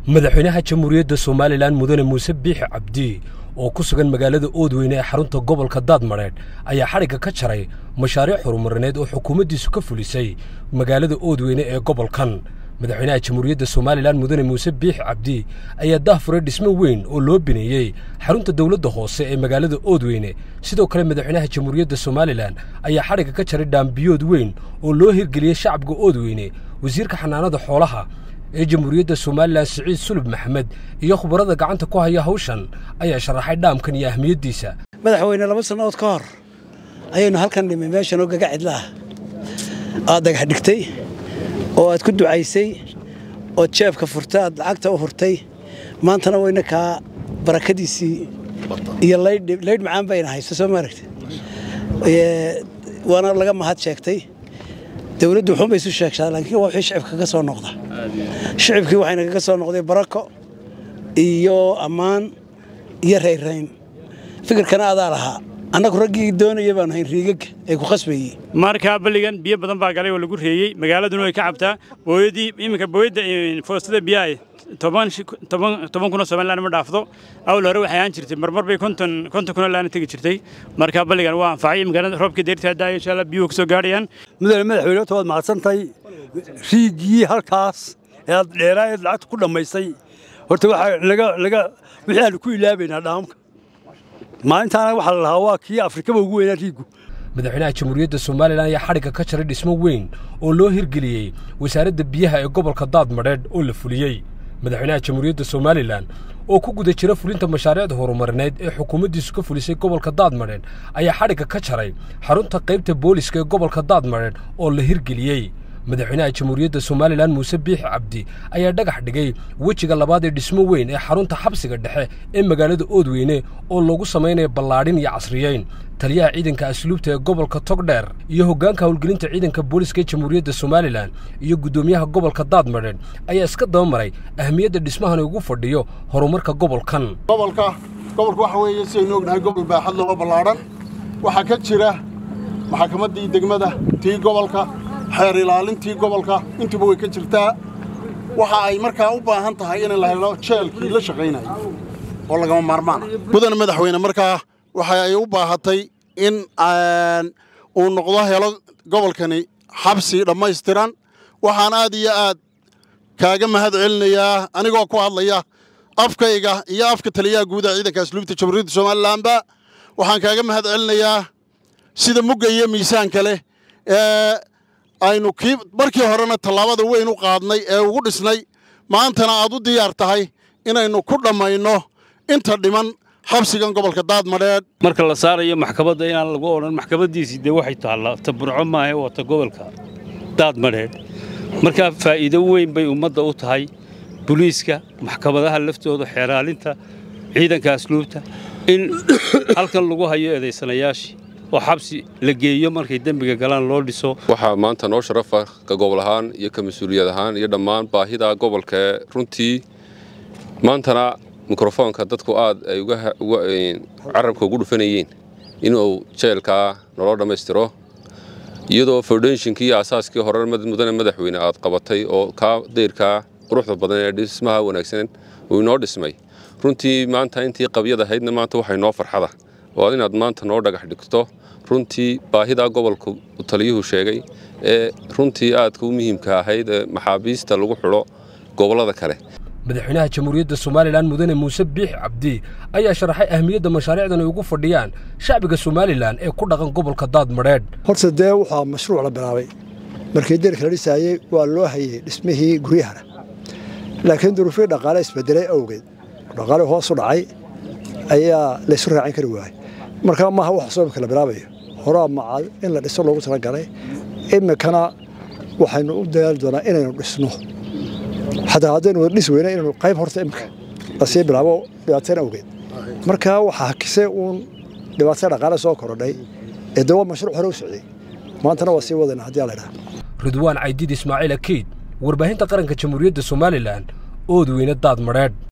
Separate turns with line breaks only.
madaxweynaha jamhuuriyadda somalilan mudane muuse biixi cabdi oo ku sugan magaalada oodweyne ee xarunta gobolka daadmadheedh ayaa xadhigga ka jaray mashaariic horumarineed oo xukuumaddiisu ka fulisay magaalada oodweyne ee gobolkan madaxweynaha jamhuuriyadda somalilan mudane muuse biixi cabdi ayaa dahfuray dhismo weyn oo loo bineeyey xarunta dowladda hoose ee magaalada oodweyne sidoo kale madaxweynaha jamhuuriyadda somalilan ayaa xadhigga ka jaray dhaambiyood weyn oo loo hirgeliyey shacabka oodweyne wasiirka xanaanada xoolaha ee jamhuuriyadda somalilan siciid sulub maxamed iyo khubarada gacanta ku haya hawshan ayaa sharaxay dhaamkan iyo ahmiyaddiisa
madaxweyne laba sannadood ka hor ayaynu halkan dhimay meeshan oo gaga cidla ah aad dhagax dhigtay oo aad ku ducaysay ood jeebka furtay aad lacagta u hurtay maantana wayna kaa barakadiisii iyo laydh macaan bayna hayso soo maaragta waana laga mahad sheegtay dowladdu wuxuun bay isu sheegtaa laakiin waa wixii shicibka ka soo noqda shicibkii waxayna kaga soo noqday barako iyo ammaan iyo rayrayn fikirkana adaa lahaa annagu raggii doonaya baanu hayn riigaga ay ku khasbayey
markaa balligan biyo badan baa galay oo lagu reeyey magaaladuna way ka cabtaa booyadii iminka booyadda foostada biyaha toban kunoo somalilan ma dhaafdo awl hore waxay ahaan jirtay marmar bay konton konton kunoo laana tegi jirtay markaa balligan waa anfacay magaalada roobkii deyrtaa daaya insha allah biyuhu kasoo gaadhayaan
mudane madaxweyne horta waad mahadsantahay riigii halkaas ee aad dheeraa eed lacagta ku dhammaysay horta waxaa laga laga wixii aanu ku ilaabaynaa dhaamka maalintaana waxaa la lahaa waa kii afrikaba ugu weynaa riigu
madaxweynaha jamhuuriyadda somalilan ayaa xadhigga ka jaray dhismo weyn oo loo hirgeliyey wasaaradda biyaha ee gobolka daadmadheedh oo la fuliyey madaxweynaha jamhuuriyadda somalilan oo ku guda jira fulinta mashaariicda horumarineed ee xukuumaddiisu ka fulisay gobolka daadmadheedh ayaa xadhigga ka jaray xarunta qaybta booliska ee gobolka daadmadheedh oo la hirgeliyey madaxweynaha jamhuuriyadda somalilan muuse biixi cabdi ayaa dhagax dhigay wejiga labaad ee dhismo weyn ee xarunta xabsiga dhexe ee magaalada oodweyne oo loogu samaynaya ballaadhin iyo casriyeyn taliyaha ciidanka asluubta ee gobolka togdheer iyo hoggaanka howlgelinta ciidanka booliska ee jamhuuriyadda somalilan iyo guddoomiyaha gobolka daadmadheedh ayaa iska dabamaray ahmiyadda dhismahan ugu fadhiyo horumarka gobolkan
gobolka gobolka waxa weeye sidaynu ognahay gobol baaxad loo ballaadhan waxaa ka jira maxkamaddii degmada tii gobolka xeer ilaalintii gobolka intuba way ka jirtaa waxa ay markaa u baahan tahay in la helo jeelkii la shaqaynaya oo lagama maarmaana mudane madaxweyne markaa waxa ay u baahatay in uu noqdo helo gobolkani xabsi dhammaystiran waxaan aad iyo aad kaaga mahad celinayaa anigoo ku hadlaya afkayga iyo afka taliyaha guudaha ciidanka asluubta jamhuuriyadda somalilanba waxaan kaaga mahad celinayaa sida mugga iyo miisaanka leh ee aynu kii markii horena tallaabada weyn u qaadnay ee ugu dhisnay maantana aad u diyaar tahay inaynu ku dhammayno inta dhiman xabsigan gobolka daadmadheedh
marka la saarayo maxkamadda inaan lagu odhan maxkamaddiisii dee waxay taallaa ta burco maahe waa ta gobolka daadmadheedh markaa faa'iido weyn bay ummadda u tahay buliiska maxkamadaha laftooda xeeraalinta ciidanka asluubta in halkan lagu hayo eedaysanayaashii oo xabsi la geeyo markay dembiga galaan loo dhiso
waxaa maanta noo sharafa ka gobol ahaan iyo ka mas-uuliyad ahaan iyo dhammaan baahida gobolka ee runtii maantana mikrofoonka dadku aad ay carabka ugu dhufanayeen inuu jeelkaa naloo dhammaystiro iyadoo foundationkii iyo asaaskii hore mudane madaxweyne aad qabatay oo kaa dayrkaa quruxda badan ee dhismaha wanaagsan uu inoo dhismay runtii maanta intii qabyad ahaydna maanta waxay noo farxada oo inaad maanta noo dhagax dhigto runtii baahidaa gobolka taliyuhu sheegay ee runtii aadka u muhiimka ahayd ee maxaabiista lagu xidho gobollada kale
madaxweynaha jamhuuriyadda somalilan mudane muuse biixi cabdi ayaa sharaxay ahmiyadda mashaariicdan ay ugu fadhiyaan shacbiga somalilan ee ku dhaqan gobolka daadmadheedh
horta dee waxaa mashruuc la bilaabay markii deerka la dhisaayey waa loo hayey dhismihii guryahana laakiin duruufihii dhaqaale isbedelay awgeed dhaqaale hoos u dhacay ayaa laysu raacin kari waayey markaa maaha wax soomka la bilaabayo horaa macaad in la dhiso loogu talagalay iminkana waxaynu u dadaali doonaa inaynu dhisno xataa haddaynu wada dhis weyna inaynu qayb horta iminka lasii bilaabo dhibaateen awgeed markaa waxaa hakisay uun dhibaatada dhaqaale soo korodhay ee dee waa mashruuc hore u socday maantana waa sii wadayna haddii la idhaha
ridwaan caydiid ismaaciil akeyd warbaahinta qaranka jamhuuriyadda somalilan oodweyne daadmadheedh